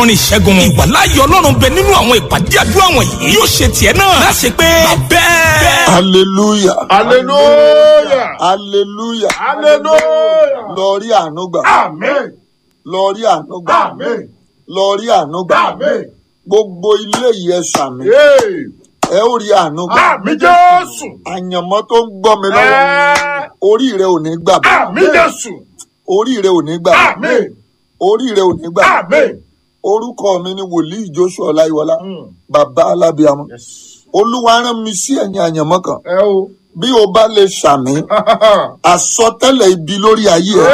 orin ìṣẹ́gun ìwàláyé ọlọ́run bẹ nínú àwọn ìpàdé àdúrà wọ̀nyí yóò ṣe tiẹ̀ náà láṣẹ pé bẹ́ẹ̀. hallelujah hallelujah hallelujah hallelujah lọ rí àánú gbà amen lọ rí àánú gbà amen lọ rí àánú gbà amen gbogbo ilé yìí ẹ sàmì hey ẹ ó rí àánú gbà àmì jésù àyànmọ́ tó ń gbọ́ mi lọ́wọ́ ẹ orí rẹ ò ní gbà bọ́ àmì jésù orí rẹ ò ní gbà bọ́ amen orí rẹ ò ní gbà bọ́ amen orúkọ mi ni wòlíì joshua ọláyíwọlá Mm. bàbá alábíàmọ yes olúwa rán mi sí ẹ̀yìn àyànmọ́ kan ẹ o bí o bá lè sàmì àsọtẹ́lẹ̀ ibi lórí ayé ẹ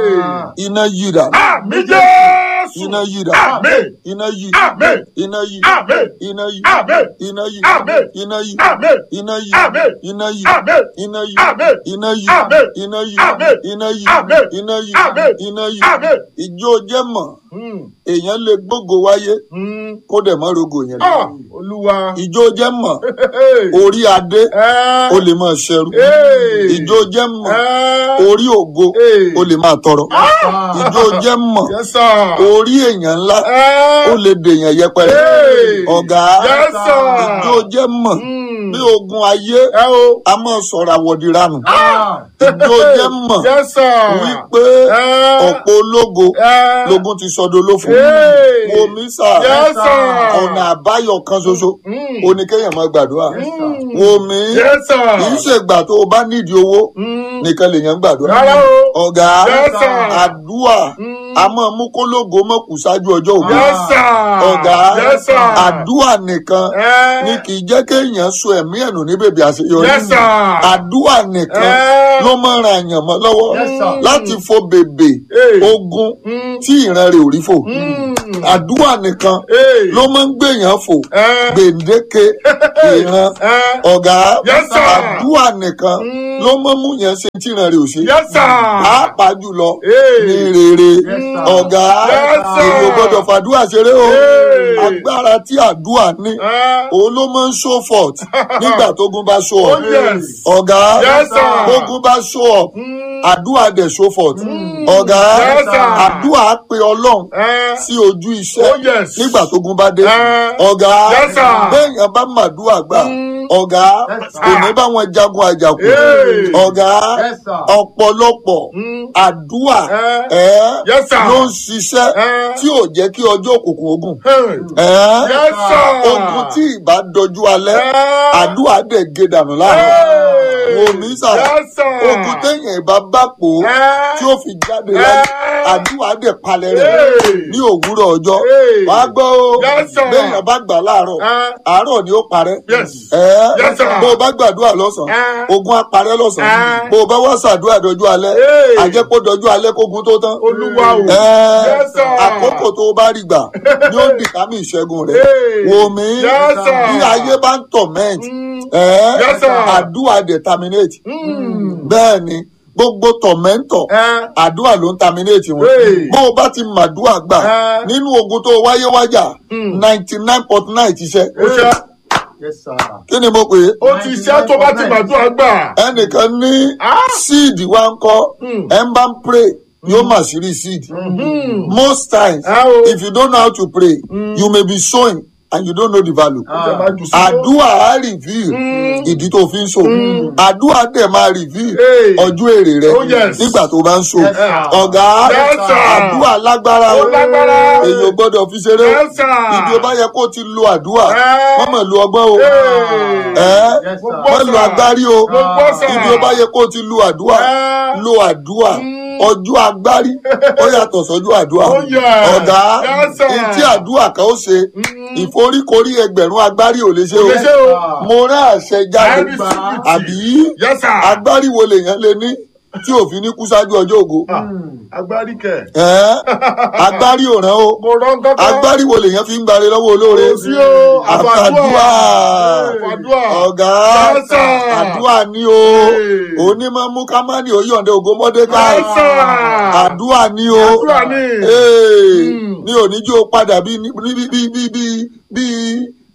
hey iná yíra àmì jésù iná yíra amen iná yí amen iná yí amen iná yí amen iná yí Amen. iná yí amen iná yí Amen. iná yí amen iná yí Amen. iná yí Amen. iná yí Amen. iná yí Amen. iná yí Amen. iná yí amen ìjó jẹ́ mọ̀ Mm. èèyàn lè gbógo wáyé Mm. kó dẹ̀ mọ́ rogo yẹn lọ ah olúwa ìjó jẹ́ mọ̀ hey orí adé ẹ ó lè máa ṣẹrú hey ìjó jẹ́ mọ̀ ẹ orí ògo Hey. ó lè máa tọrọ ìjó jẹ́ mọ̀ yes sir orí èèyàn ńlá ẹ ó lè dèèyàn yẹpẹrẹ Hey. ọ̀gá yes sir ìjó jẹ́ mọ̀ Mm. bí ogun ayé ẹ o a máa sọ̀rọ̀ àwọ̀dìranù ah ìjó jẹ́ mọ̀ yes sir wípé ẹ ọ̀pọ̀ ológo ẹ lógun ti sọdọ̀ lófo Hey. omi sà yes sir ọ̀nà àbáyọ kan ṣoṣo Mm. oníkéèyàn máa gbàdúrà Mm. wo mi yes sir kì í ṣègbà tó o bá nídìí owó Mm. nìkan lèèyàn ń gbàdúrà rárá o ọ̀gá Yes, sir. àdúà Mm. a máa mú kólógo mọ́ kù ṣáájú ọjọ́ ògbó yes sir ọ̀gá yes sir àdúà nìkan ẹ ni kì í jẹ́ kéèyàn so ẹ̀mí ẹ̀nù ní bèbè àṣeyọrí yes sir àdúà nìkan ẹ ló máa ń ran àyàn mọ́ lọ́wọ́ Yes, sir. láti fo bèbè Hey. ogun Mm. tí ìran rẹ̀ ò rí fò Mm. àdúà nìkan Hey. ló máa ń gbèyàn fò ẹ gbèǹdéke ìran ẹ ọ̀gá Yes, sir. àdúà nìkan Mm. ló máa ń mú yẹn ṣe tí ìran rẹ̀ ò ṣe yes sir pàápàá jùlọ Hey. ní rere sir. ọ̀gá Yes, sir. èyí ò gbọ́dọ̀ fàdúrà ṣeré o Hey. agbára tí àdúà ní ẹ òun ló máa ń show forth nígbà tógun bá show oh up yes ọ̀gá Yes, sir. tógun bá show up Mm. àdúà dẹ̀ show forth ọ̀gá Yes, sir. àdúà pe ọlọ́run ẹ sí ojú iṣẹ́ oh yes nígbà tógun bá dé Eh. ọ̀gá Yes, sir. béèyàn bá màdúà gbà Mm. ọ̀gá kò ní bá wọn jagun àjàkú Hey. ọ̀gá ọ̀pọ̀lọpọ̀ Mm. àdúà Eh. ẹ̀ Yes, sir. ló ń ṣiṣẹ́ Eh. tí ò jẹ́ kí ọjọ́ òkùnkùn ogun Hey. ẹ̀ yes sir ogun tí ìbá dojú alẹ́ Eh. àdúà dẹ̀ gé dànù láàrin Hey. wò mí sà yes sir ogun téèyàn ìbá bá pò ó Eh. tí ó fi jáde láyé Eh. àdúà dẹ̀ palẹ̀ rẹ̀ Hey. ní òwúrọ̀ ọjọ́ Hey. wàá gbọ́ o Yes, sir. béèyàn bá gbà láàárọ̀ Eh. àárọ̀ ni ó parẹ́ Yes. ẹ̀ Yes, sir. bó o bá gbàdúrà lọ́sàn-án Eh. ogun á parẹ́ lọ́sàn-án Eh. bó o bá wá ṣàdúrà dọjú alẹ́ Hey. àjẹpọ̀ dọjú alẹ́ kógun tó tán olúwa o Ẹ́, Yes, sir. àkókò tó o bá rí gbà ni ó dìkámì ìṣẹ́gun rẹ̀ Hey. wò mí Yes, sir. bí ayé bá ń torment Mm. ẹ́, Yes, sir. àdúrà dẹ̀ terminate Mm. bẹ́ẹ̀ ni gbogbo tormentor ẹ àdúrà ló ń terminate wọn Hey. bó o bá ti màdúrà gbà Eh. nínú ogun tó o wáyé wájà Mm. ninety nine point nine ti ṣe ó ṣe kí ni mo pè é ó ti ṣe tó bá ti gbàdúrà gbà ẹnìkan ní Ah. seed wa ń kọ́ Mm. ẹ̀ ń bá ń pray yóò mà sí rí seed. Mm. most times Ah, oh. if you don't know how to pray you may be sowing and you don't know the value. Ó máa jù sí. àdúrà á reveal ìdí tó fi ń so àdúrà dẹ̀ máa reveal Hey. ọjọ́ èrè rẹ Oh, yes. nígbà tó bá ń so Yes, sir. ọ̀gá Yes, sir. àdúrà lágbára Ó lágbára. èyí ò gbọ́dọ̀ fi ṣeré o. Yes, sir. ibi ó bá yẹ kó ti lo àdúrà Eh. wọ́n mọ̀ lo ọgbọ́n o Hey. ẹ́ Mo gbọ́, wọ́n lo sir. agbárí o Mo gbọ́, sir. ibi ó bá yẹ kó ti lo àdúrà Eh. lo àdúrà ọjọ́ agbárí ó yàtọ̀ sọ́jọ́ àdúrà Oh, yeah. ọ̀gá Yes, sir. ìtí àdúrà kan ó ṣe ìforíkorí ẹgbẹ̀rún agbárí ò lè ṣe o Kò lè ṣe o. mo rán àṣẹ jáde I receive it. àbí Yes, sir. agbárí wo lèèyàn lè ní tí òfin ní kú ṣáájú ọjọ́ ògo agbárí kẹ. Ẹ́, agbárí ò rán o mo rán kankan. agbárí wo lèèyàn fi ń gbare lọ́wọ́ olóore Kò sí o. àfàdúà Àfàdúà. ọ̀gá Yes, sir. àdúà ní o Hey. onímọ̀ mú kámánì ó yọ̀ǹde ògo mọ́dékà Yes, sir. àdúà ní o Àdúà ní. Hey, Mm. ní oníjó padà bí bí bí bí bí bí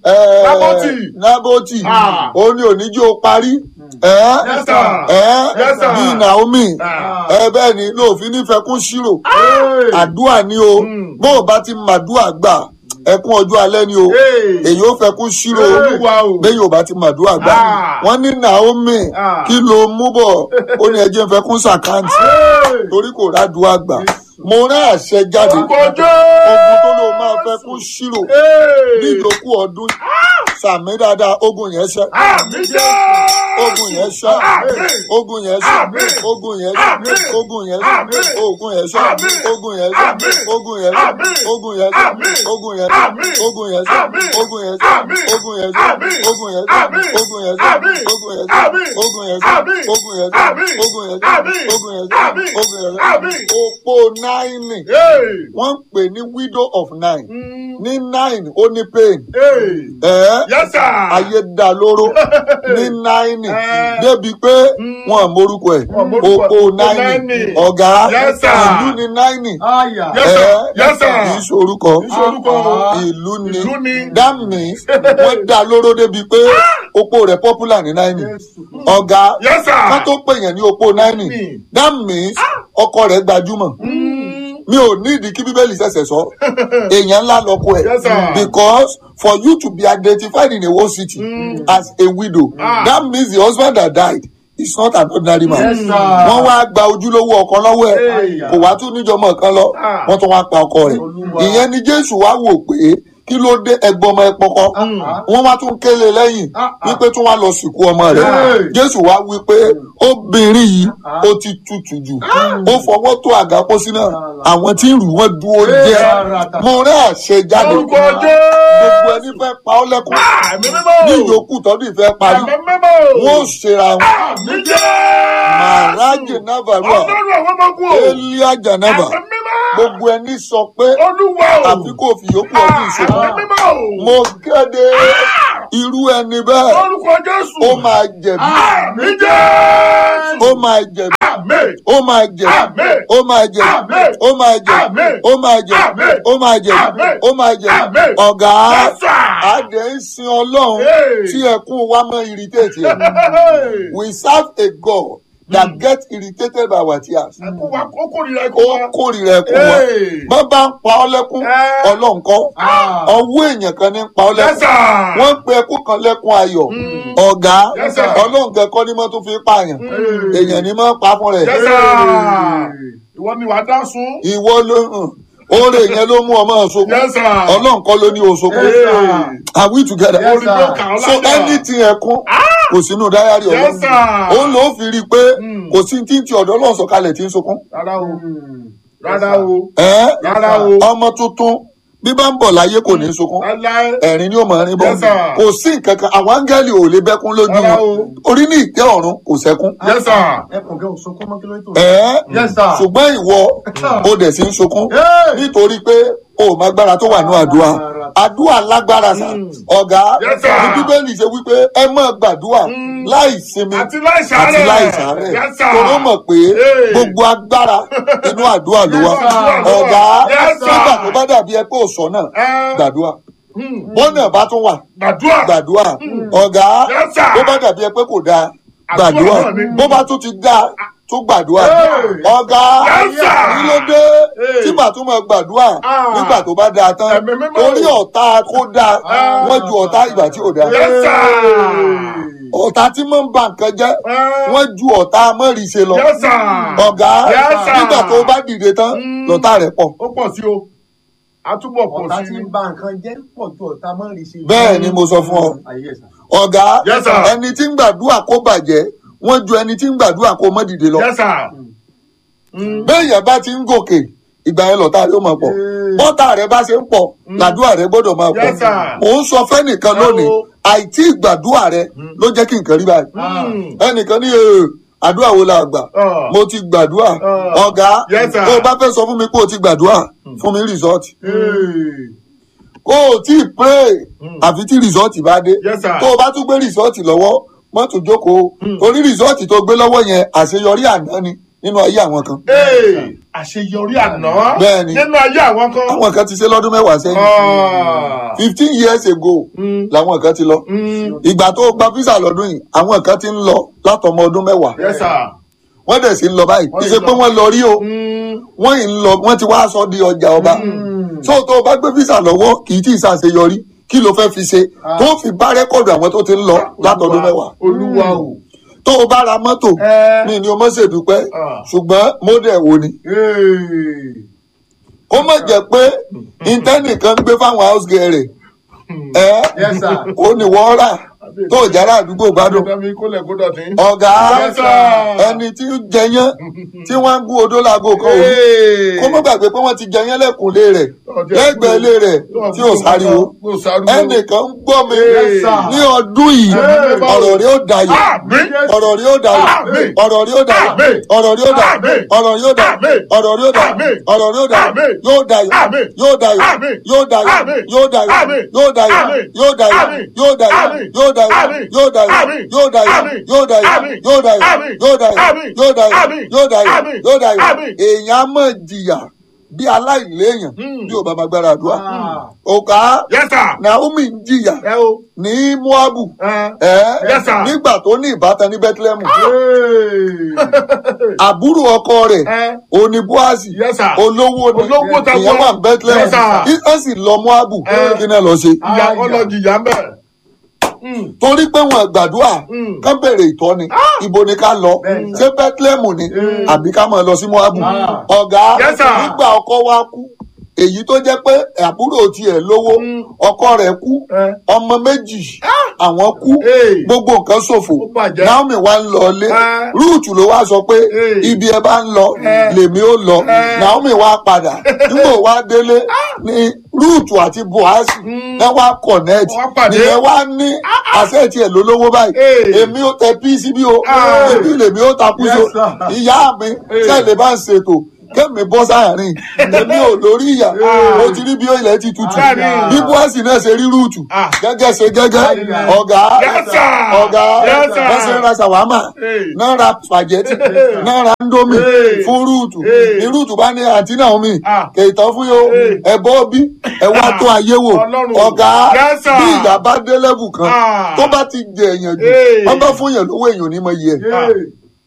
ẹ, Nábótì. nábótì Ah. ó ní oníjó parí ẹ Yes, sir. ẹ Yes, sir. bíi naomi Ah. ẹ bẹ́ẹ̀ ni lóòfin nífẹ̀ẹ́ kún ṣírò Hey. àdúà ni o Mm. bó o bá ti màdúà gbà ẹkún ọjọ́ alẹ́ ni o Hey. èyí ó fẹ́ kún ṣírò Olúwa o. bẹ́ẹ̀ yóò bá ti màdúà gbà Ah. wọ́n ní naomi Ah. kí ló mú bọ̀ ó ní ẹjẹ́ ń fẹ́ kún sàkáǹtì Hey. torí kò rádùá gbà mo rán àṣẹ jáde Orúkọ ogun Jésù. tó ló máa fẹ́ kún ṣírò Hey. ní ìyókù ọdún sàmì dáadáa ogun yẹn ṣẹ Àmì jẹ́. ogun yẹn ṣẹ Àmín. ogun yẹn ṣẹ Àmín. ogun yẹn ṣẹ Àmín. ogun yẹn ṣẹ Àmín. ogun yẹn ṣẹ Àmín. ogun yẹn ṣẹ Àmín. ogun yẹn ṣẹ Àmín. ogun yẹn ṣẹ Àmín. ogun yẹn ṣẹ Àmín. ogun yẹn ṣẹ Àmín. ogun yẹn ṣẹ Àmín. ogun yẹn ṣẹ Àmín. ogun yẹn ṣẹ Àmín. ogun yẹn ṣẹ Àmín. ogun yẹn ṣẹ Àmín. ogun yẹn ṣẹ Àmín. ogun yẹn ṣẹ Àmín. ogun yẹn ṣẹ Àmín. ogun yẹn ṣẹ Àmín. ogun yẹn Àmín. ṣẹ òpó náírì Hey. wọ́n ń pè ní widow of nine Mm. ní nine ó ní pain Hey. ẹ̀ Yes, sir. ayé dá lóró ní náírì Eh. débi pé wọn morúkọ ẹ̀ Wọn morúkọ ẹ̀. òpó náírì náírì. ọ̀gá Yes, sir. ìlú ní náírì Aya. Yes, sir. ẹ̀ Yes, sir. kì í ṣorúkọ Kì í ṣe orúkọ o. ìlú ni Ìlú ni. that means wọ́n dá lóró débi pé opó rẹ̀ popular ní náírì ọ̀gá Yes, sir. ká tó pè yẹn ní opó náírì Mm. that means ọkọ rẹ̀ gbajúmọ̀ mi ò ní ìdí kí bíbélì ṣẹ̀ṣẹ̀ sọ èèyàn ńlá lọkọ ẹ̀ Yes, sir. because for you to be identified in a whole city as a widow Ah. that means the husband that died is not an ordinary man Yes, sir. wọ́n wá gba ojúlówó ọkọ lọ́wọ́ ẹ̀ Hey. kò wá tún níjọmọ kan lọ Ah. wọ́n tún wá pa ọkọ rẹ̀ Olúwa. ìyẹn ni jésù wá wò pé kí ló dé ẹgbọ́n ọmọ ẹ pọkọ wọ́n wá tún kélé lẹ́yìn Ah, ah. wípé tún wá lọ sìnkú ọmọ rẹ̀ Hey. jésù wá wípé obìnrin yìí ó ti tutù jù ó fọwọ́ tó àga pósí náà àwọn tí ń rù wọ́n dúró jẹ́ mo rẹ́ àṣẹ jáde Orúkọ gbogbo Jésù. ẹni fẹ́ pa ọ́ lẹ́kùn Àmì mímọ́. ní ìyókù tọ́dún ìfẹ́ parí Àmì mímọ́. wọ́n ó ṣera wọn Àmì jẹ́. màrájì návarua Ọlọ́run àwọn ọmọ ogun o. elia janaba Àmì mímọ́. gbogbo ẹni sọ pé Olúwa o. àfi kò fi yókù ọdún ìṣòro Àmì mímọ́ o. mo kéde irú ẹni bẹ́ẹ̀ Orúkọ Jésù. ó máa jẹ̀bi Àmì jẹ́. ó máa jẹ̀bi Àmì. ó máa jẹ̀bi Àmín. ó máa jẹ̀bi Àmín. ó máa jẹ̀bi Àmín. ó máa jẹ̀bi Àmín. ó máa jẹ̀bi Àmín. ó máa jẹ̀bi Àmín. ọ̀gá Yes, sir. adé ń sin ọlọ́run Hey. tí ẹkún wa mọ́ irritate ẹ̀. we serve a God that get irritated by our tears. Ẹkú wa ó kórìíra ẹkú ó wa. kórìíra ẹkún wa Hey. bọ́n bá ń pa ọ́ lẹ́kún Eh. ọlọ́run kọ́ Ah. ọwọ́ èèyàn kan ní ń pa ọ́ Yes, lẹ́kún sir. wọ́n ń pe ẹkún kan lẹ́kún ayọ̀ ọ̀gá Yes, sir. ọlọ́run kẹ́kọ́ ní mọ́ tó fi pààyàn Hey. èèyàn ní mọ́ pa fún rẹ̀ Yes, sir. Ìwọ ni wàá dá sun. ìwọ ló hàn oore yẹn ló mú ọmọ ọ̀ṣọ́kún Yes, sir. ọlọ́run kọ́ ló ní oṣokún Yes, sir. are we together Yes, Orí ló kà ọ́ so lájà. anything ẹkún kò sínú dáyàrí Yes, ọlọ́run sir. òun ló fi rí i pé kò sí tí ń ti ọ̀dọ́ ọlọ́run sọ̀kalẹ̀ tí ń sunkún Rárá o. Rárá o. ẹ́ Rárá o. ọmọ tuntun bí bá ń bọ̀ láyé kò ní sunkún Láíláí. ẹ̀rín ni ó mọ̀ rin bọ́ Yes, sir. kò sí nǹkan kan àwọn áńgẹ́lì ò lè bẹ́kún lójú Rárá wọn o. orí ní ìtẹ́ ọ̀run kò sẹ́kún Yes, sir. Ẹkùn kẹ́ ò sunkún mọ́ kí ló tó. ẹ́ Yes, sir. ṣùgbọ́n ìwọ ó dẹ̀ sí ń sunkún Hey. nítorí pé o ò má gbára tó wà ní àdúrà àdúrà lágbára sà ọ̀gá Yes, sir. ní bíbélì ṣe wípé ẹ má gbàdúrà láì sinmi Àti láì sàárẹ̀. àti láì sàárẹ̀ Yes, sir. tó ló mọ̀ pé Hey. gbogbo agbára inú àdúrà ló wà Yes, sir. ọ̀gá Yes, sir. nígbà tó bá dàbí ẹ pé ò sọ náà Ẹ. gbàdúrà bọ́nà bá tún wà Gbàdúrà. gbàdúrà ọ̀gá Yes, sir. bó bá dàbí ẹ pé kò dáa Àdúrà gbàdúrà náà ni. bó bá tún ti dáa tún gbàdúrà Hey. ọ̀gá Yes, sir. kí ló dé Hey. tí màá tún máa gbàdúrà Ah. nígbà tó bá dáa tán Ẹ̀mí mímọ́. torí ọ̀tá kó dáa Ah. wọ́n ju ọ̀tá ìgbà tí ò dáa Yes, sir. ọ̀tá tí mọ̀ ń ba nǹkan jẹ́ Ah. wọ́n ju ọ̀tá mọ́rìíṣe lọ Yes, sir. ọ̀gá Yes, sir. nígbà tó bá dìde tán lọ́tá rẹ̀ pọ̀ Ó pọ̀ sí o. A túbọ̀ pọ̀ Ọ̀tá sí tí i. ń ba nǹkan jẹ́ pọ̀ ju ọ̀tá mọ́ rí sí. bẹ́ẹ̀ ni mo sọ fún ọ Ayé sà. ọ̀gá Yes, sir. ẹni tí ń gbàdúrà kó bàjẹ́ wọ́n ju ẹni tí ń gbàdúrà kó mọ́ dìde lọ Yes, sir. béèyàn bá ti ń gòkè ìgbà yẹn lọ́tà rẹ̀ ó máa pọ̀ bọ́tà rẹ̀ bá ṣe ń pọ̀ làdúrà rẹ̀ gbọ́dọ̀ máa pọ̀ Yes, sir. mò ń sọ fẹ́nìkan lónìí Hello. àìtí ìgbàdúrà rẹ̀ ló jẹ́ kí nǹkan rí báyìí Mm. ẹnìkan ní "Ee, àdúrà wo la gbà Ah. mo ti gbàdúrà Ah. ọ̀gá Yes, sir. tó o bá fẹ́ sọ fún mi pé o ti gbàdúrà fún mi rìsọ́ọ̀tì Hey. kó o tí ì pray àfi tí rìsọ́ọ̀tì bá dé Yes, sir. tó o bá tún gbé rìsọ́ọ̀tì lọ́wọ́ mọ́tò jókòó torí rìsọ́ọ̀tì tó gbé lọ́wọ́ yẹn àṣeyọrí àná ni nínú ayé àwọn kan Hey. àṣeyọrí àná Bẹ́ẹ̀ni. nínú ayé àwọn kan. àwọn kan ti ṣe lọ́dún mẹ́wàá sẹ́yìn Ah. fifteen years ago Mm. làwọn kan ti lọ Mm. ìgbà tó gba visa lọ́dún yìí àwọn kan ti ń lọ látọmọ ọdún mẹ́wàá Yes, sir. wọ́n dẹ̀ sí ń lọ báyìí Wọ́n kì í ti ṣe pé lọ. wọ́n lọ rí o Mm. wọ́n yìí ń lọ wọ́n ti wá sọ di ọjà ọba so tó o bá gbé visa lọ́wọ́ kì í tí ì ṣàṣeyọrí kí ló fẹ́ fi ṣe tó fi bá rẹ́kọ̀dù àwọn tó ti ń lọ látọdún mẹ́wàá Olúwa o. tó o bá ra mọ́tò Ẹ. mi ni o mọ̀ ṣèdúpẹ́ Ah. ṣùgbọ́n mọ́dẹ̀ wo ni Hey. kó má jẹ́ pé intanẹ̀tì ń gbé fáwọn house girl rẹ̀ ẹ́ Yes, sir. ó ní wọ́n rà tó o jára àdúgbò gbádùn Dami kólẹ̀ kó dọ̀tí. ọ̀gá Yes, sir. ẹni tí ń jẹyán tí wọ́n ń gún odó láago kan òru Hey. kó má gbàgbé pé wọ́n ti jẹyán lẹ́kùnlé rẹ̀ lẹ́gbẹ̀ẹ́ ilé rẹ̀ tí ò sáriwo Tí ò sáriwo. ẹnìkan ń gbọ́ mi Yes, sir. ní ọdún yìí Hey. ọ̀rọ̀ rí ó dayọ̀ Àmín. ọ̀rọ̀ rí ó dayọ̀ Àmín. ọ̀rọ̀ rí ó dayọ̀ Àmín. ọ̀rọ̀ rí ó dayọ̀ Àmín. ọ̀rọ̀ rí ó dayọ̀ Àmín. ọ̀rọ̀ rí ó dayọ̀ Àmín. ọ̀rọ̀ rí ó dayọ̀ Àmín. yóò dayọ̀ Àmín. yóò dayọ̀ Àmín. yóò dayọ̀ Àmín. yóò dayọ̀ Àmín. yóò dayọ̀ Àmín. yóò dayọ̀ Àmín. yóò dayọ̀ Àmín. yóò dayọ̀ Àmín. yóò dayọ̀ Àmín. yóò dayọ̀ Àmín. yóò dayọ̀ Àmín. yóò dayọ̀ Àmín. yóò dayọ̀ Àmín. yóò dayọ̀ Àmín. yóò dayọ̀ Àmín. yóò dayọ̀ Àmín. èèyàn á mọ̀ jìyà bí aláìléèyàn Hmm. bí ò bá máa gbára àdúrà Ah. òkà Yes, sir. naomi ń jìyà Ẹ o. ní moabu Ẹ. ẹ Yes, sir. nígbà tó ní ìbátan ní bethlehem Hey. àbúrò ọkọ rẹ̀ Ẹ. òní boazi Yes, sir. olówó ni Olówó ta ìyẹn wọ́n. wà ní bethlehem Yes, sir. ìyẹn sì lọ moabu Eh. kí náà lọ ṣe Ìyá ọlọ́jì ìyá ń bẹ̀. torí pé wọn gbàdúrà Mm. kán bèrè ìtọ́ni ibo ni ká lọ Bẹ́ẹ̀, ṣé bethlehem ni àbí ká máa lọ sí moabu Ah. ọ̀gá Yes, sir. nígbà ọkọ wa kú èyí tó jẹ́ pé àbúrò tiẹ̀ lówó Mm. ọkọ rẹ̀ kú Ẹ. ọmọ méjì àwọn kú Hey. gbogbo nǹkan ṣòfò Ó bàjẹ́. naomi wa ń lọ ilé Ah. rúùtù ló wá sọ pé Hey. ibi ẹ bá ń lọ Eh. lèmi ó lọ Eh. naomi wa padà nígbà wá délé ní rúùtù àti buhari Mm. ẹ wá connect Wọ́n pàdé. nìyẹn wá ní àṣẹ tiẹ̀ lólówó báyìí Hey. èmi ó tẹ pí síbí o Ah. èmi lèmi ó takú Yes, so sir. ìyá mi tẹ̀lé bá ń ṣètò kẹ́mi bọ́ sáàrin èmi ò lórí ìyà mo ti rí bí ilẹ̀ ti tutù Bẹ́ẹ̀ni. bí buhari náà ṣe rí rúùtù Ah. gẹ́gẹ́ ṣe gẹ́gẹ́ Ah. ọ̀gá Yes, sir. ọ̀gá Yes, sir. wọ́n ṣe ń ra ṣàwámà Hey. náà ra spaghetti náà ra ndomi Hey. fún rúùtù Hey. ní rúùtù bá ní àǹtí Naomi Ah. kèétán fún yóò Hey. ẹ bọ́ bí ẹ wá tó ayé wò Ọlọ́run. ọ̀gá Yes, sir. bí ìyá bá dé lẹ́bù kan Ah. tó bá ti jẹ èèyàn jù Hey. wọ́n bá fún èèyàn lówó èèyàn ní mọ iye ẹ̀ Ah.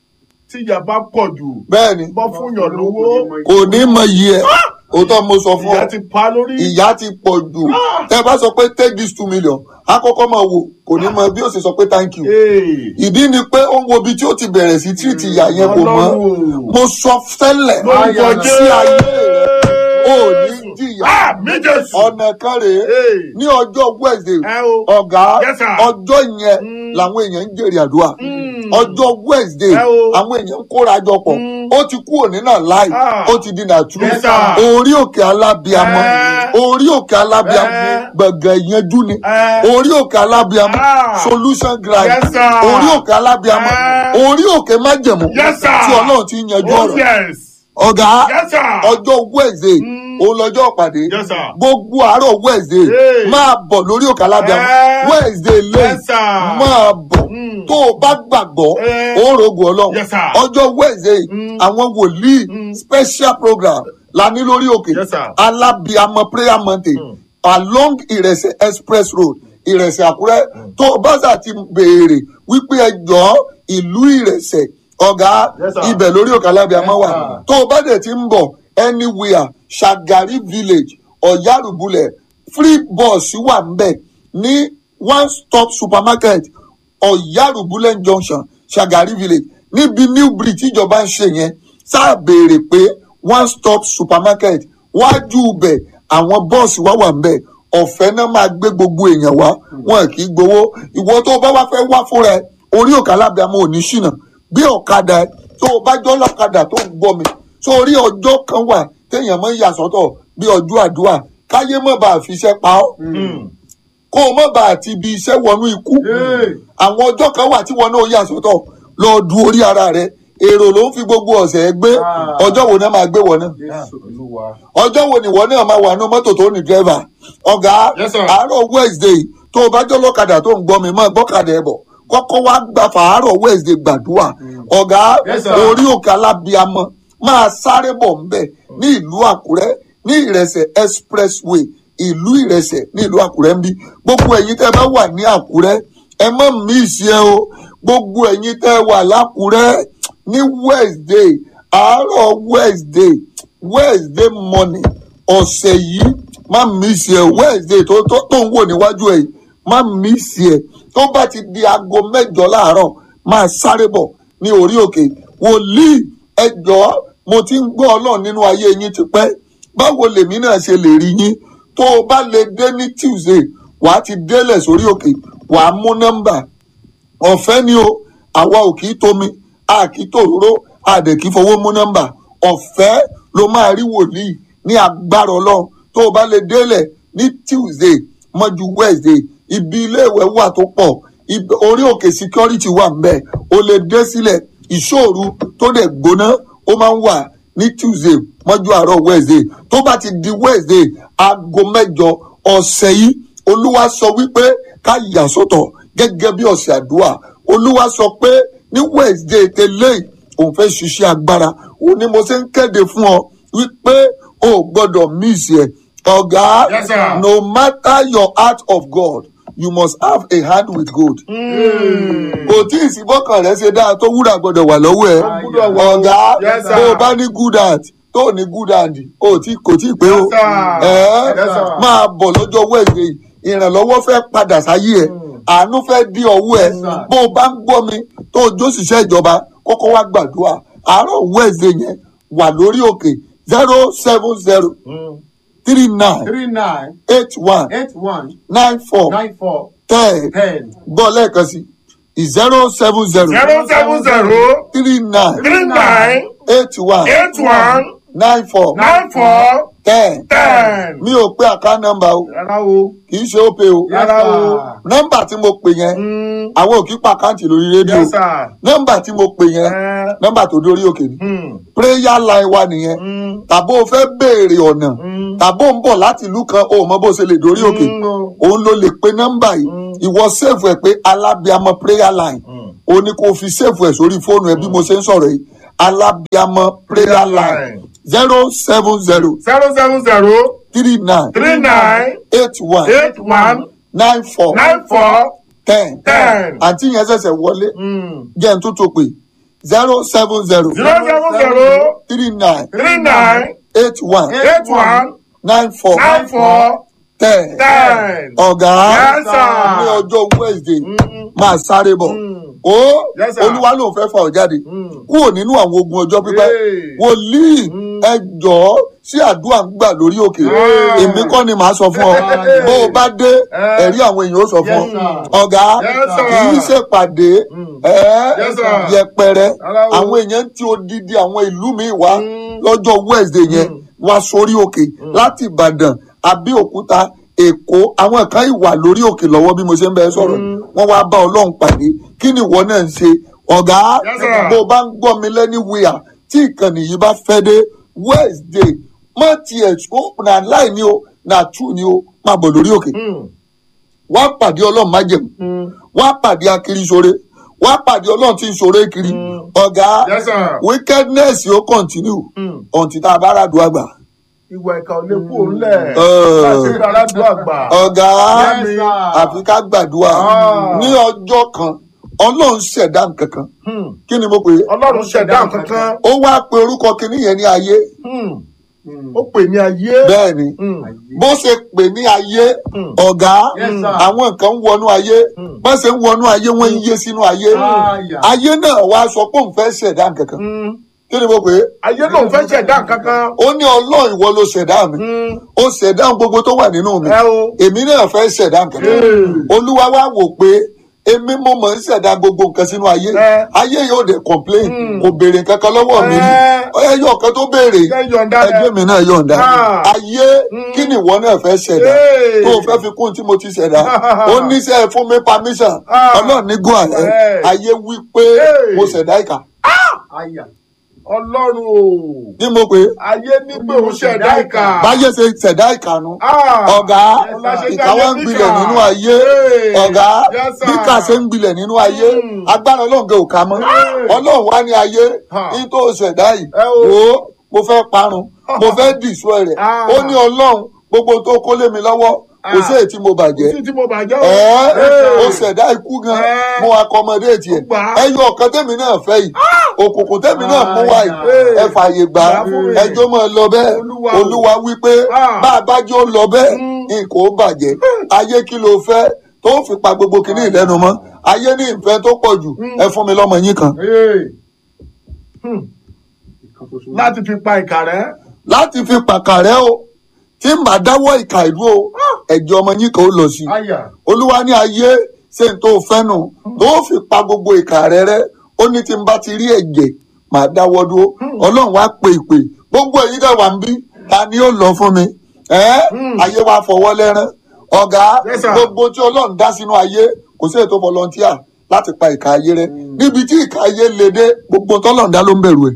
Tí ìyá bá pọ̀ jù. bẹ́ẹ̀ ni Bọ́ fún yàn lówó. kò ní mọ iye ẹ̀ òótọ́ mo sọ fún Ìyá ọ ti pa lórí. ìyá ti pọ̀ jù tẹ́ bá sọ pé take this two million akọ́kọ́ máa wò kò ní mọ bí ó sì sọ pé thank you Hey. ìdí ni pé ó ń wo ibi tí ó ti bẹ̀rẹ̀ sí tírìtì ìyá yẹn kò mọ́ Ọlọ́run. mo sọ tẹ́lẹ̀ Lórúkọ sí ayé rẹ̀ Jésù. ó ní jìyà Àmì Jésù. ọ̀nà kan rèé Hey. ní ọjọ́ wednesday Ẹ o. ọ̀gá Yes, sir. ọjọ́ yẹn Mm. làwọn èèyàn ń jèrè àdúrà Mm. ọjọ́ wednesday Ẹ o. àwọn èèyàn ń kóra jọ pọ̀ Mm. ó ti kú òní náà láì Ah. ó ti di nàtúrú Yes, sir. orí òkè alábíamọ Ẹ. orí òkè alábíamọ Ẹ. gbọ̀ngàn ìyanjú ni Ẹ. orí òkè alábíamọ Ah. solution grind Yes, sir. orí òkè alábíamọ Ẹ. orí òkè májẹ̀mú Yes, sir. tí ọlọ́run ti ń yanjú Oh, ọ̀rọ̀ yes. ọ̀gá Yes, sir. ọjọ́ wednesday Mm. òun lọ́jọ́ pàdé Yes, sir. gbogbo àárọ̀ wednesday Hey. máa bọ̀ lórí òkè alábíamọ Eh. wednesday lẹ́yìn Yes, sir. máa bọ̀ Mm. tó o bá gbàgbọ́ Eh. ó rògùn ọlọ́run Yes, sir. ọjọ́ wednesday Mm. àwọn wòlíì Mm. special program la ní lórí òkè Yes, sir. alábíamọ prayer mountain along ìrẹsẹ̀ express road ìrẹsẹ̀ àkúrẹ́ tó o bá sà ti béèrè wípé ẹ jọ ìlú ìrẹsẹ̀ ọ̀gá Yes, sir. ibẹ̀ lórí òkè alábíamọ Yes, wà sir. tó o bá dẹ̀ ti ń bọ̀ anywhere Shagari village ọ̀yárùbulẹ̀ free bus wà ń bẹ̀ ní one stop supermarket ọ̀yárùbulẹ̀ junction Shagari village níbi new bridge tíjọba ń ṣe yẹn sáà béèrè pé one stop supermarket wájú bẹ̀ àwọn bọ́ọ̀sì wá wà ń bẹ̀ ọ̀fẹ́ náà máa gbé gbogbo èèyàn wá wọn kì í gbowó ìwọ tó o bá wá fẹ́ wá fúnra ẹ orí òkè alábẹ́àmọ́ ò ní ṣìnà gbé ọ̀kadà ẹ tó o bá jọ́ lọ́kadà tó ń gbọ́ mi sórí ọjọ́ kan wà téèyàn máa ń yà sọ́tọ̀ bí ọjọ́ àdúrà káyé mọ̀ bá a fi iṣẹ́ pa ọ́ Mm. kó o mọ̀ bá a ti ibi iṣẹ́ wọnú ikú Hey. àwọn ọjọ́ kan wà tí wọn náà yà sọ́tọ̀ lọ du orí ara rẹ èrò ló ń fi gbogbo ọ̀sẹ̀ gbé Ah. ọjọ́ wo náà máa gbé wọn náà Jésù Olúwa. ọjọ́ wo ni wọ́n náà máa wà ní mọ́tò tó ní dírẹ́fà ọ̀gá Yes, sir. àárọ̀ wednesday tó o bá jọ́ lọ́kadà tó ń gbọ́ mi máa gbọ́kadà ẹ̀ bọ̀ kọ́kọ́ wá gba fàárọ̀ wednesday gbàdúrà ọ̀gá Yes, sir. orí òkè alábíamọ máa sáré bọ̀ ńbẹ̀ ní ìlú àkúrẹ́ ní ìrẹsẹ̀ expressway ìlú ìrẹsẹ̀ ní ìlú àkúrẹ́ ń bí gbogbo ẹ̀yin tẹ́ bá wà ní àkúrẹ́ ẹ má mísì ẹ o gbogbo ẹ̀yin tẹ́ wà lákúrẹ́ ní wednesday àárọ̀ wednesday wednesday morning ọ̀sẹ̀ yìí má mísì ẹ wednesday tó tó tó ń wò níwájú ẹ yìí má mísì ẹ tó bá ti di aago mẹ́jọ láàárọ̀ máa sáré bọ̀ ní orí òkè wòlíì ẹ jọ̀ọ́ mo ti ń gbọ́ ọlọ́run nínú ayé yín ti pẹ́ báwo lèmi náà ṣe lè rí yín tó o bá lè dé ní tuesday wàá ti délẹ̀ sórí òkè wàá mú nọ́mbà ọ̀fẹ́ ni o àwa ò kì í tomi a kì í tòróró a dẹ̀ kì í fowó mú nọ́mbà ọ̀fẹ́ ló máa rí wòlíì ní agbára ọlọ́run tó o bá lè délẹ̀ ní tuesday mọ́jú wednesday ibi iléèwé wà tó pọ̀ ibi- orí òkè security wà ńbẹ̀ o lè dé sílẹ̀ ìṣòro tó dẹ̀ gbóná ó máa ń wà ní tuesday mọ́jú àárọ̀ wednesday tó bá ti di wednesday aago mẹ́jọ ọ̀sẹ̀ yìí olúwa sọ wípé ká yà sọ́tọ̀ gẹ́gẹ́ bí ọ̀sẹ̀ àdúrà olúwa sọ pé ní wednesday tẹ́lẹ̀ òun fẹ́ ṣiṣẹ́ agbára òun ni mo ṣe ń kéde fún ọ wípé o ò gbọ́dọ̀ miss ẹ̀ ọ̀gá Yes, sir. no matter your heart of God you must have a hand with gold kò tí ì sí bọ́kàn rẹ̀ ṣe dáa tó wúrà gbọ́dọ̀ wà lọ́wọ́ ẹ̀ gbọ́dọ̀ wà o. ọ̀gá Yes, sir. bó o bá ní good heart tó ò ní good hand o tí kò tí ì pé o Yes, sir. ẹ̀ Yes, sir. máa bọ̀ lọ́jọ́ wẹ̀dẹ̀ ìrànlọ́wọ́ fẹ́ padà sáyé ẹ̀ àánú fẹ́ dí ọwọ́ ẹ̀ sir. bó o bá ń gbọ́ mi tó o jóṣìṣẹ́ ìjọba kọ́kọ́ wá gbàdúrà àárọ̀ wẹ̀dẹ̀ yẹn wà lórí òkè zero seven zero three nine three nine eight one eight one nine four nine four ten ten gbọ́ lẹ́ẹ̀kan sí zero seven zero zero seven zero three nine three nine eight one eight one nine four nine four ten ten. mi ò pé àká nọ́mbà o Rárá o. kì í ṣe ó pe o Rárá o. nọ́mbà tí mo pè yẹn Mm, àwọn ò kí pa àkáǹtì lórí rédíò Yes, sir. nọ́mbà tí mo pè yẹn Eh, nọ́mbà tó dórí òkè ni mm, prayer line wa nìyẹn mm, tàbó o fẹ́ béèrè ọ̀nà mm, tàbó ń bọ̀ láti ìlú kan o ò mọ bó ṣe lè dórí òkè mm, o. òun ló lè pe nọ́mbà yìí Mm. ìwọ sèfù ẹ pé alábíàmọ prayer line Mm. o ní kó o fi sèfù ẹ sórí fóònù ẹ bí mo ṣe ń sọ̀rọ̀ yìí alábíàmọ prayer line zero seven zero zero seven zero three nine three nine eight one eight one nine four nine four ten ten. àǹtí yẹn ṣẹ̀ṣẹ̀ wọlé Mm. jẹ́ n tún tó pé zero seven zero zero seven zero three nine three nine eight one eight one nine four nine four ten ten. ọ̀gá Yes, sir. ní ọjọ́ wednesday Mm. máa sáré bọ̀ Mm. ó Yes, sir. olúwa ló fẹ́ fà ọ́ jáde Mm. kúrò nínú àwọn ogun ọjọ́ pípẹ́ Hey. wòlíì Mm. ẹ jọ̀ọ́ sí àdúrà ń gbà lórí òkè Ah. èmi kọ́ ni màá sọ fún ọ Hey. bó o bá dé Eh. ẹ̀rí àwọn èèyàn ó sọ fún Yes, ọ sir. ọ̀gá Yes, sir. kì í ṣèpàdé Mm. ẹ̀ Yes, sir. yẹpẹrẹ Rárá o. àwọn èèyàn tí odidi àwọn ìlú mi wá Mm. lọ́jọ́ wednesday yẹn Mm. wá sórí òkè láti ìbàdàn abẹ́òkúta èkó àwọn kan ìwà lórí òkè lọ́wọ́ bí mo ṣe ń bẹ sọ̀rọ̀ Mm. wọ́n wá bá ọlọ́run pàdé kí ni ìwọ náà ń ṣe ọ̀gá Yes, sir. bó o bá ń gbọ́ mi lẹ́ni wíyà tí ìkànnì yìí bá fẹ́ dé wednesday má tiẹ̀ ó na láì ní o na true ni o máa bọ̀ lórí òkè Mm. wá pàdé ọlọ́run májẹ̀mú Mm. wá pàdé akiri ṣoore wá pàdé ọlọ́run tí ń ṣoore kiri Mm. ọ̀gá Yes, sir. wickedness yóò continue Mm. until tá a bá ràdùn àgbà. ìwà ìkà ò lè kú òun lẹ̀. Eh. láti rí aládùn àgbà. ọ̀gá Yes, sir. àfi ká gbàdúrà Ah. ní ọjọ́ kan ọlọ́run ṣẹ̀dá nǹkan kan Hmm. kí ni mo pè é ọlọ́run ṣẹ̀dá nǹkan kan. ó wá pe orúkọ kìíní yẹn ní ayé Hmm. ó pè ní ayé. bẹ́ẹ̀ ni Hmm. bó ṣe pè ní ayé Hmm. ọ̀gá Yes, sir. àwọn nǹkan ń wọnú ayé Hmm. bó ṣe ń wọnú ayé wọ́n ń yé sínú ayé Aya. ayé náà wá sọ pé òun fẹ́ ṣẹ̀dá nǹkan kan Hmm. kí ni mo pè é ayé lòun fẹ́ ṣẹ̀dá nǹkan kan. ó ní ọlọ́run ìwọ ló ṣẹ̀dá mi Hmm. ó ṣẹ̀dá gbogbo tó wà nínú mi ẹ o. èmi náà fẹ́ ṣẹ̀dá nǹkan kan Hmm. olúwa wá wò pé èmi mo mọ̀ ń ṣẹ̀dá gbogbo nǹkan sínú ayé Ẹ. ayé yóò dé complain Mm. kò béèrè kankan lọ́wọ́ mi rí Ẹ. ẹyọ kan tó béèrè Ṣé yọ̀ǹda rẹ̀? ẹgbẹ́ mi náà yọ̀ǹda Ah. ayé Mm. kí ni ìwọ náà fẹ́ ṣẹ̀dá Hey. tó o fẹ́ fi kún tí mo ti ṣẹ̀dá ó níṣẹ́ fún mi permission Ah. ọlọ́run ní gún àlẹ́ Hey. ayé wí pé Hey. mo ṣẹ̀dá ìkà Aya. ọlọ́run o ní mo pé ayé ní pé òun ṣẹ̀dá ìkà báyé ṣe ṣẹ̀dá ìkànnù Ah, ọ̀gá ọlá ṣe ìkà jáde wọn ń gbilẹ̀ níkà. nínú ayé Hey, ọ̀gá yes, sir. bí kà ṣe ń gbilẹ̀ nínú ayé Mm. agbára ọlọ́run gẹ òkà mọ́ ọlọ́run wá ní ayé Ha. ní tó ṣẹ̀dá yìí Ẹ o. wò ó mo fẹ́ parun mo fẹ́ dìṣọ́ rẹ̀ Ah. ó ní ọlọ́run gbogbo tó kó lé mi lọ́wọ́ kò Ah. sí èyí tí mo bàjẹ́ títí tí mo bàjẹ́ o. ẹ̀ẹ́ Hey. ó ṣẹ̀dá ikú gan Eh. mo accommodate ẹ̀ Ó gbà á. ẹyọ ọ̀kan tèmi náà fẹ́ yìí òkùnkùn tèmi náà mú wá yìí Hey. ẹ fààyè gbà á Gbà fún mi. ẹjọ́ máa lọ bẹ́ẹ̀ Olúwa o. olúwa wípé Ah. bá a bá jẹ́ ó lọ bẹ́ẹ̀ Mm. nǹkan ó bàjẹ́ ayé kí ló fẹ́ tó fi pa gbogbo kìíní ìlẹ́nu mọ́ ayé ní ìfẹ́ tó pọ̀ jù ẹ fún mi lọ́mọ yín kan Hey. Hmm. láti fi pa ìkà rẹ. láti fi pàkàrẹ́ o tí màá dáwọ́ ìkà ìlú o ẹ̀jẹ̀ ọmọ yín kan ó lọ sí i àyà olúwa ní ayé ṣe ń tó fẹ́ nù tó fi pa gbogbo ìkà rẹ rẹ ó ní tí n bá ti rí ẹ̀jẹ̀ màá dáwọ́ dúró ọlọ́run wá pè pè gbogbo èyí dẹ̀ wà ń bí ta ni ó lọ fún mi ẹ́ ayé wa fọwọ́ lẹ́rán ọ̀gá Yes, sir. gbogbo tí ọlọ́run dá sínú ayé kò sí ètò volunteer láti pa ìkà ayé rẹ níbi tí ìkà ayé le dé gbogbo tọ́lọ́run dá ló ń bẹ̀rù ẹ̀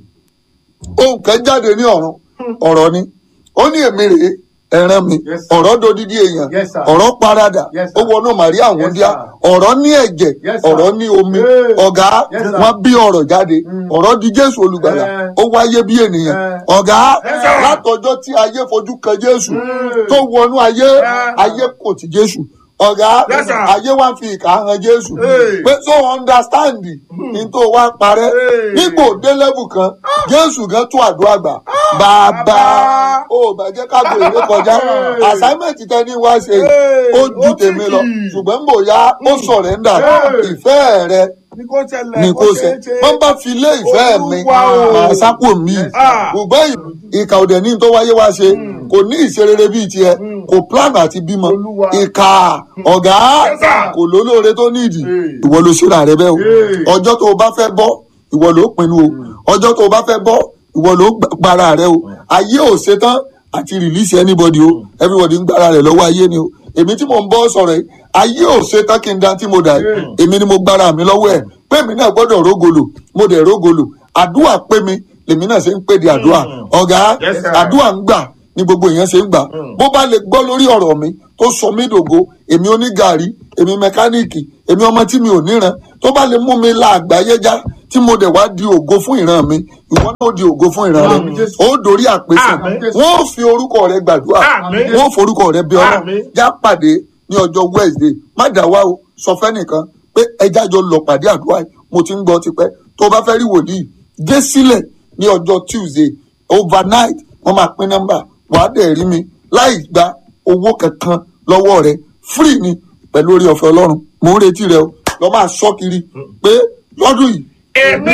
ohun kan jáde ní ọ̀run ọ̀rọ̀ ni ó ní èmi rèé ẹran mi Yes, sir. ọ̀rọ̀ dodidi èèyàn Yes, sir. ọ̀rọ̀ parada Yes, ó sir. wọnú màrí àwọn Yes, díà sir. ọ̀rọ̀ ní ẹ̀jẹ̀ Yes, sir. ọ̀rọ̀ ní omi Hey. ọ̀gá Yes, sir. wọ́n bí ọ̀rọ̀ jáde ọ̀rọ̀ di jésù olùgbàlà Eh. ó wáyé bí ènìyàn Eh. ọ̀gá Yes, sir. látọjọ́ tí ayé fojú kan jésù Mm. tó wọnú ayé Eh. ayé kò ti jésù ọ̀gá Yes, sir. ayé wá ń fi ìkà hàn jésù Hey. pé so understand ní tó wá parẹ́ Hey. nígbò dé level kan jésù gan tún àdúrà gbà bàbá Bàbá. ó bàjẹ́ ká gbèrè kọjá Hey. assignment tẹ́ni wá ṣe Hey. ó ju Ó tèmi lọ tricky. ṣùgbọ́n mbò ya ó sọ̀rẹ́ndà Hey. ìfẹ́ rẹ ní kò ṣẹlẹ̀ ni kò ṣe wọ́n bá fi lé ìfẹ́ mi Olúwa o. màá sápò mi Ah. ṣùgbọ́n ì- ìkà òdẹ̀ ní tó wáyé wá ṣe kò ní ìṣerere bíi tiẹ̀ kò plan àti bímọ Olúwa. ìkà ọ̀gá Yes, sir. kò lólóore tó nídìí Hey. ìwọ ló ṣíra rẹ bẹ́ẹ̀ o Hey. ọjọ́ tó o bá fẹ́ bọ́ ìwọ ló pinnu o ọjọ́ tó o bá fẹ́ bọ́ ìwọ ló gba- gbára rẹ o ayé ò ṣetán àti release anybody o everybody ń gbára rẹ lọ́wọ́ ayé ni o èmi tí mò ń bọ́ sọ̀rọ̀ yìí ayé ò ṣetán kí n dá tí mo dà yìí èmi ni mo gbára mi lọ́wọ́ ẹ̀ pé mi náà gbọ́dọ̀ rógolo mo dẹ̀ rógolo àdúrà pé mi lèmi náà ṣe ń pè di àdúrà ọ̀gá Yes, sir. àdúrà ń gbà ní gbogbo èèyàn ṣe ń gbà bó bá lè gbọ́ lórí ọ̀rọ̀ mi tó sọ mí dògo èmi onígàrí èmi mẹkáníìkì èmi ọmọ tí mi ò níran tó bá lè mú mi la àgbáyé já tí mo dẹ̀ wá di ògo fún ìran mi ìwọ náà ó di ògo fún ìran rẹ Àmín, Jésù. ó dorí àpèsè Àmín, Jésù. wọn ò fi orúkọ rẹ gbàdúrà Àmín. wọn ò forúkọ rẹ bí ọlọ́run Àmín. já pàdé ní ọjọ́ wednesday má dà wá o sọ fẹ́nìkan pé ẹja jọ lọ pàdé àdúrà yìí mo ti ń gbọ́ tipẹ́ tó o bá fẹ́ rí wòlíì dé sílẹ̀ ní ọjọ́ tuesday overnight wọ́n máa pín nọ́mbà wàá dẹ̀ rí mi láì gba owó kankan lọ́wọ́ rẹ free ni pẹ̀lú orí ọ̀fẹ́ ọlọ́run mò ń retí rẹ o lọ́ máa sọ kiri pé lọ́dún yìí èmi